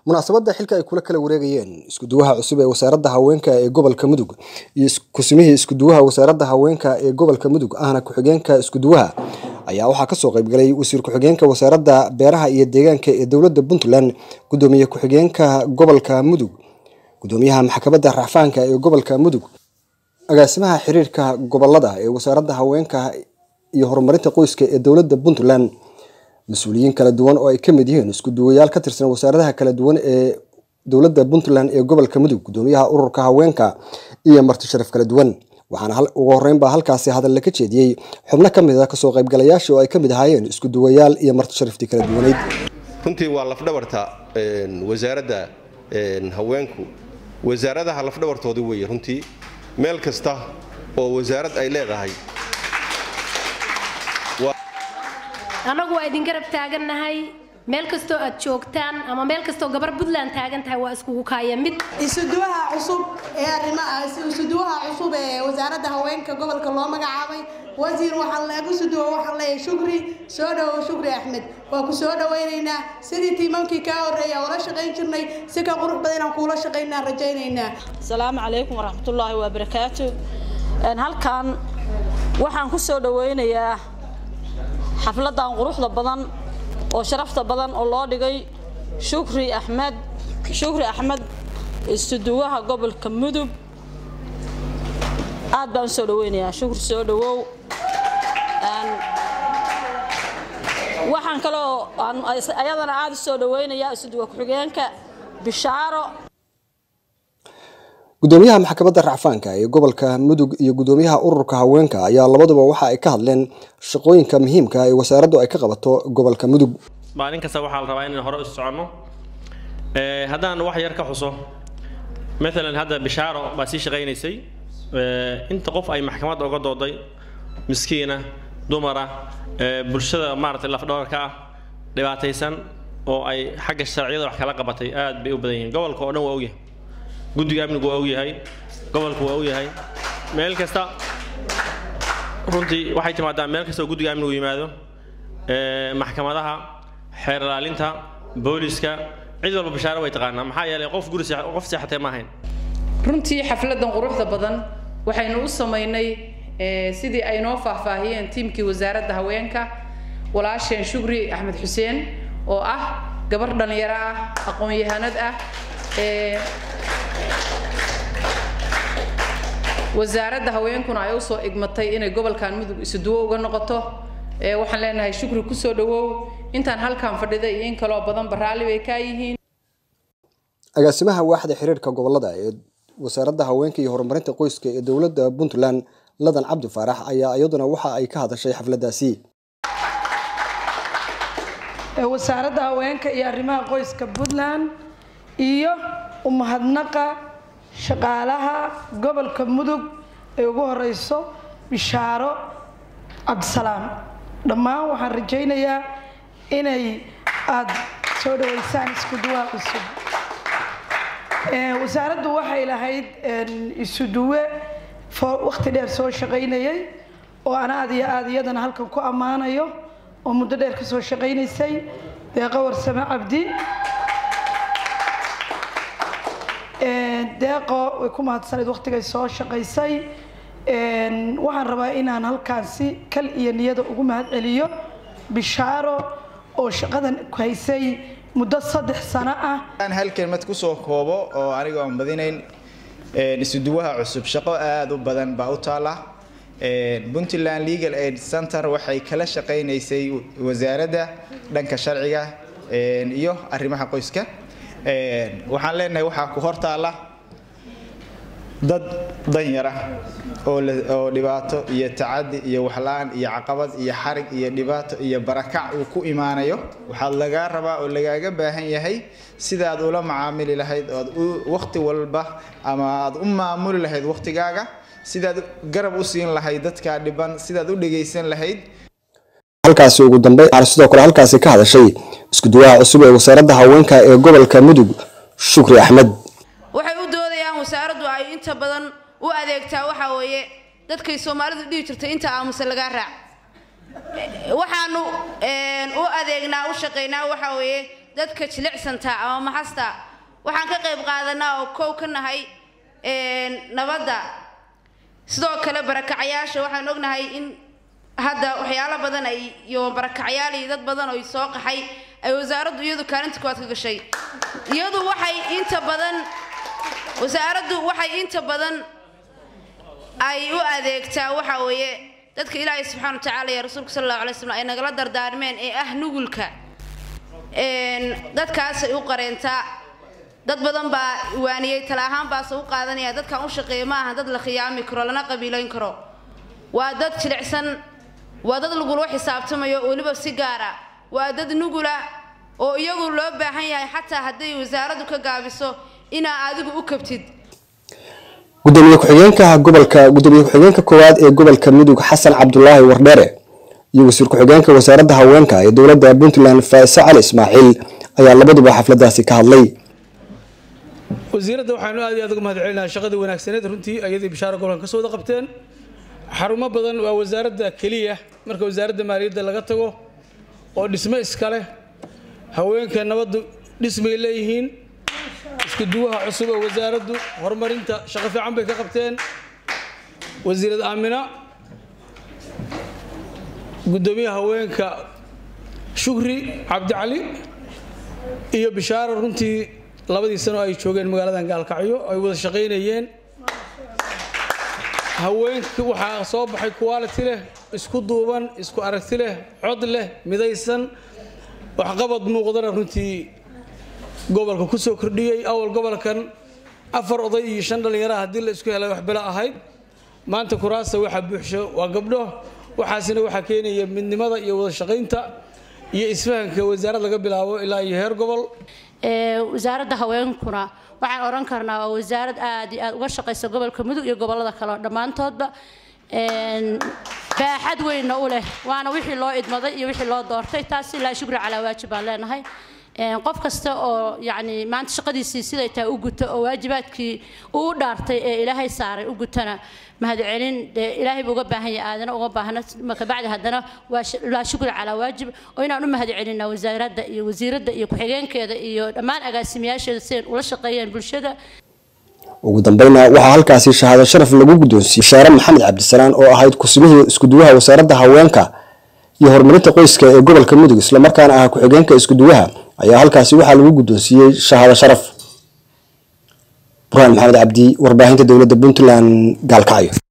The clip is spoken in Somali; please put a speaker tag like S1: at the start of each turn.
S1: munaasabadda xilka ay kula kala wareegayeen iskuduwaha cusub ee wasaaradda haweenka ee gobolka mudug iyo kusimihii iskuduwaha wasaaradda haweenka ee gobolka mudug ahna ku-xigeenka iskuduwaha ayaa waxaa kasoo qaybgalay wasiir ku-xigeenka wasaaradda beeraha iyo deegaanka ee dowladda puntland gudoomiye ku-xigeenka gobolka mudug gudoomiyaha maxkamadda racfaanka ee gobolka mudug agaasimaha xiriirka gobolada ee wasaaradda haweenka iyo horumarinta qoyska ee dowladda puntland mas-uuliyiin kala duwan oo ay ka mid yihiin isku duwayaal ka tirsan wasaaradaha kala duwan ee dowladda puntland ee gobolka mudug gudoomiyaha ururka haweenka iyo marti sharaf kala duwan waxaana ugu horeyn baa halkaasi hadalla ka jeediyey xubno ka mid a kasoo qaybgalayaasha oo ay ka mid ahaayeen isku duwayaal iyo marti sharaftii kala duwaneyd
S2: runtii waa lafdhabarta wasaaradda haweenku wasaaradaha lafdhabartoodii weeye runtii meel kasta oo wasaarad ay leedahay
S3: annagu waa idin garab taagannahay meel kastoo aad joogtaan ama meel kastoo gabar puntland taagan tahay waa iskugu kaaya mid
S4: isuduwaha cusub ee arrimaha isuduwaha cusub ee wasaaradda haweenka gobolka loo magacaabay wasiir waxaan lagu suduwa waxaan leeyahay shukri soo dhawow shukri axmed waa ku soo dhawaynaynaa sidii tiimamkii kaa horreeya ula shaqayn jirnay si ka qurux badan inaan kuula shaqaynaa rajaynaynaa
S5: asalaamu calaykum waraxmatullaahi wabarakaatu halkan waxaan ku soo dhawaynayaa xafladan quruxda badan oo sharafta badan oo loo dhigay shukri axmed shukri axmed istuduwaha gobolka mudug aad baan u soo dhaweynayaa shukri soo dhawow waxaan kaloo ayadana aad u soo dhaweynayaa istuduwa ku-xigeenka bishaaro
S1: gudoomiyaha maxkamadda racfaanka ee gobolka mudug iyo gudoomiyaha ururka haweenka ayaa labaduba waxa ay ka hadleen shaqooyinka muhiimka ee wasaaraddu ay ka qabato gobolka mudug
S6: maalin kasta waxaa la rabaa inaan hore isu soconno haddaan wax yar ka xuso maalan hadda bishaaro baa sii shaqaynaysay inta qof ay maxkamadda uga dooday miskiina dumara bulshada maaragtay lafdhabarka ah dhibaataysan oo ay xagga sharciyada wax kala qabatay aad bay u badan yihiin gobolka oo dhan waa ogyahay guddiga amnigu waa ogyahay gobolku waa ogyahay meel kasta runtii waxay timaadaa meel kasta oo guddiga amnigu yimaado maxkamadaha xeer ilaalinta booliska cid walba bashaaro way taqaanaa maxaa yeelay qof guri qof seexatee ma ahayn
S7: runtii xafladan quruxda badan waxaynu u samaynay sidii ay noo faahfaahiyeen tiimkii wasaaradda haweenka walaasheen shukri axmed xuseen oo ah gabar dhallinyaro ah aqoon-yahanad ah wasaaradda haweenkuna ay usoo igmatay inay gobolkan mudug isuduwo uga noqoto waxaan leenahay shukri kusoo dhawow intaan halkan fadhida iyo in kaloo badanba raalli bay kaa yihiin
S1: agaasimaha waaxda xiriirka gobolada ee wasaaradda haweenka iyo horumarinta qoyska ee dowladda puntland ladan cabdi faarax ayaa iyaduna waxa ay ka hadashay xafladaasi
S8: wasaaradda haweenka iyo arrimaha qoyska puntland iyo umahadnaqa shaqaalaha gobolka mudug ee ugu horeyso bishaaro cabdisalaam dhammaan waxaan rajaynayaa inay aada soo dhaweysaan isku duwaa cusub wasaaraddu waxay lahayd isuduwe waqti dheer soo shaqaynayay oo aan aada iyo aada iyadana halkan ku ammaanayo oo muddo dheer ka soo shaqaynaysay deeqo warsame cabdi deeqo way ku mahadsanayd waqtigay soo shaqaysay waxaan rabaa inaan halkaan si kal iyo niyada ugu mahad celiyo bishaaro oo shaqadan haysay muddo saddex sano ah
S9: aan hal kelmad kusoo koobo oo aniga aan badinayn isuduwaha cusub shaqo aada u badan baa u taala puntland legal aid center waxay kala shaqaynaysay wasaaradda dhanka sharciga iyo arrimaha qoyska waxaan leenahay waxaa ku hortaala dad danyara oo dhibaato iyo tacadi iyo waxla-aan iyo caqabad iyo xarig iyo dhibaato iyo barakac uu ku imaanayo waxaad lagaa rabaa oo lagaaga baahan yahay sidaad ula macaamili lahayd oad waqti walba ama aad u maamuli lahayd waqtigaaga sidaad garab u siin lahayd dadkaa dhiban sidaad u dhegaysan lahayd
S1: halkaasi ugu dambeyn waxaana sidoo kale halkaasi ka hadashay iskuduwaha cusub ee wasaaradda haweenka ee gobolka mudug shukri axmed
S10: waxay u doodayaan wasaaraddu ay inta badan u adeegtaa waxaa weeye dadkay soomaalidu dhihi jirtay inta aamusa lagaa raac waxaanu u adeegnaa u shaqaynaa waxaa weeye dadka jilicsanta ama maxasta waxaan ka qayb qaadanaa oo kow ka nahay nabadda sidoo kale barakacayaasha waxaan ognahay in hadda waxyaalo badan ay iyo barakacyaal iyo dad badan oo soo qaxay ay wasaaraddu iyadu kaalinta koowaad ka gashay iyadu waxay inta badan wasaaraddu waxay inta badan ay u adeegtaa waxa weeye dadka ilaahay subxaana wa tacaala iyo rasuulka sala allahu alay slam ay nagala dardaarmeen ee ah nugulka dadkaasay u qareentaa dad badan baa waaniyey tala ahaan baase u qaadanaya dadkan u shaqeeya ma aha dad la khiyaami karo lana qabiilayn karo waa dad jilicsan waa dad lagula xisaabtamayo weliba si gaara waa dad nugula oo iyagu loo baahan yahay xataa hadday wasaaraddu ka gaabiso inaa adigu u kabtid
S1: gudoomiye ku-xigeenka gobolka gudoomiye ku-xigeenka koowaad ee gobolka mudug xasan cabdulaahi wardheere iyo wasiir ku-xigeenka wasaaradda haweenka ee dowladda puntland faise cali ismaaciil ayaa labaduba xafladaasi ka hadlay
S11: wasiiradda waxaanu aad iyo aad uga mahad celinaha shaqadii wanaagsaneed runtii ayadii bishaaro gobolkan ka soo wada qabteen xarumo badan waa wasaaradda keliya marka wasaaradda maaliyadda laga tago oo dhismo iskale haweenka nabaddu dhismay leeyihiin isku duwaha cusub ee wasaaraddu horumarinta shaqo fiican bay ka qabteen wasiirad aamina gudoomiyaha haweenka shukri cabdicali iyo bishaaro runtii labadii sano ay joogeen magaaladan gaalkacyo ay wada shaqaynayeen haweenka waxaa soo baxay quality leh isku duuban isku aragti leh cod leh midaysan waxqabad muuqdana runtii gobolka ku soo kordhiyey awal gobolkan afar oday iyo shan dhallinyaraha haddii la isku helay wax bilo ahayd maanta kuraasta waxa buuxsho waa gabdho waxaasina waxaa keenaya midnimada iyo wada shaqaynta iyo isfahanka wasaarad laga bilaabo ilaa iyo heer gobol
S12: wasaaradda haweenkuna waxaan odhan karnaa waa wasaarad aad iyo aad uga shaqaysa gobolka mudug iyo gobolada kale oo dhammaantoodba baaxad weynna u leh waana wixii loo idmaday iyo wixii loo doortay taas ilaa shukri calaa waajib baan leenahay qof kasta oo yani maanta shaqadiisii siday tahay u guto oo waajibaadkii uu u dhaartay ee ilaahay saaray u gutana mahadcelin dee ilaahay buu uga baahan yahay aadana uga baahna kabacdi haddana waa shukri calaa waajib oo inaan u mahadcelinaa wasaaradda iyo wasiiradda iyo ku-xigeenkeeda iyo dhammaan agaasimayaasheeda siday ula shaqeeyeen bulshada
S1: ugu dambeyna waxaa halkaasi shahaado sharaf lagu guddoonsiiyey bashaare maxamed cabdisalaan oo ahayd ku-sumihii iskuduwaha wasaaradda haweenka iyo horumarinta qoyska ee gobolka mudug islamarkaana ah ku-xigeenka iskuduwaha ayaa halkaasi waxaa lagu guddoonsiiyey shahaado sharaf burhaan maxamed cabdi warbaahinta dowladda puntland gaalkacyo